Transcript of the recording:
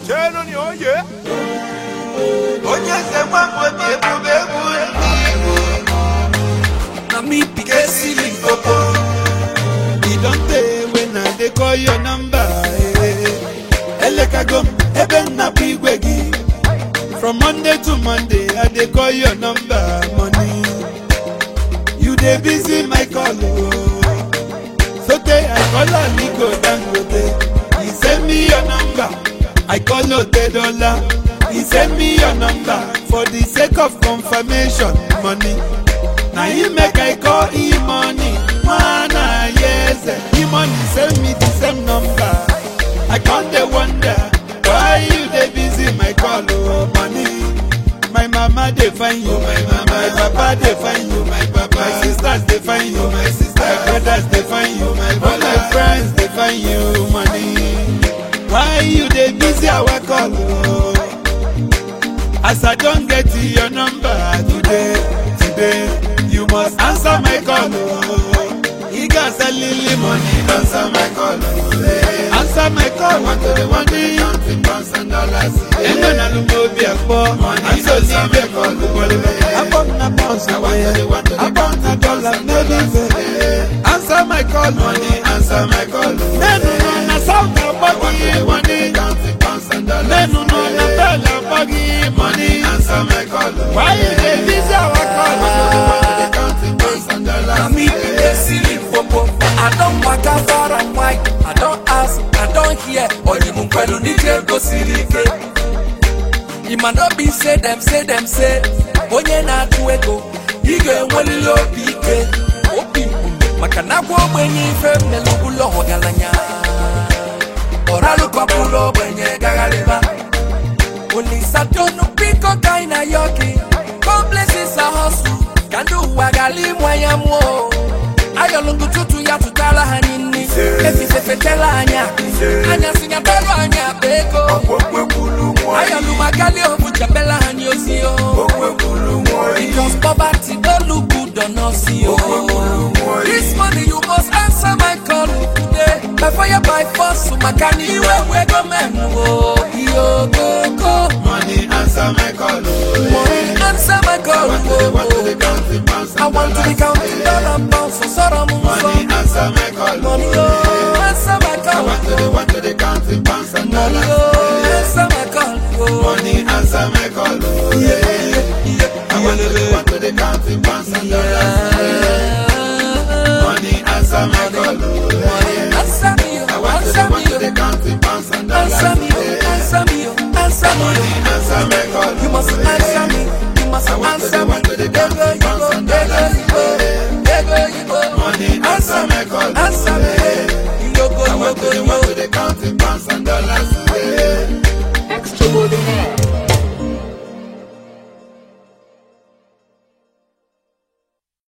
Chelo ni oye. onye eze nwamgbe dị ebube egwu ndị Igbo na me pique ceiling popo. e don tey when i dey call your number eh. elekagom ebe nna bụ igwe gị from monday to monday i dey call your number money you dey busy my call o sotey i call aliko dangote he send me your number i call otedola he send me your number for the sake of confirmation money na him make i call him money mana yes him money send me the same number i con dey wonder why you dey busy my call o money my mama dey find you my mama my papa dey find you my papa my sisters dey find you my sisters my brothers dey find you my all my friends dey find you money why you dey busy our call o. As I don't get your number today, today, you must answer my call. Oh. You got a lily money, answer my call. Oh. Answer my call. Want to the one day, counting pounds and dollars. Ain't gonna look over your phone. I'm so leave your call. I bought na pounds away. I bought na dollars, no leave Answer my call. Money, answer my call. Then no na south body money. Counting pounds and dollars. Then no na bell body money. Answer my call. Why you dey busy our call? Counting pounds and na dollars. me pique ceiling popo. I don waka far and wide. I don ask, I don hear. Oyimu kwelu n'ike gosiri ike. Ịma na obi say dem say dem say onye na-atụ ego ị ga-enwerịrị obi ike obi mkpu maka na agwa ogbenye ife mmelu ụlọ ọgaranya ọralụkọpụrụ ogbenye gagharịba Olisatonu biko ka ị na yoki Complexes a hustle Ka ndị ụwa gara ịmụ anya mụọ Ayọlụngụ tutu ya tụtara ha nni Efife fetela anya Anya sinyatara anya akpa ego Ayọlụ magali obu chapela ha nyozi o Because poverty don't look good on us yo This money you must answer my call today By fire by force maka na iwe we go menu o Iyo go go Money answer my call. Money answer my call oh, oh. counting pounds I want to be counting dollar pounds so sorrow mo Money so answer my call. Money oh answer my call Want to the one to the counting pounds and Money dollars. oh answer my call oh. Money answer my call. Oh, yeah. I want to the one to the counting pounds and dollars. Money answer my call. Oh, yeah. Answer me I oh want to the answer one me to the oh counting pounds and dollars. Answer me oh answer me oh answer me Money oh answer my call. You must Oh, yeah.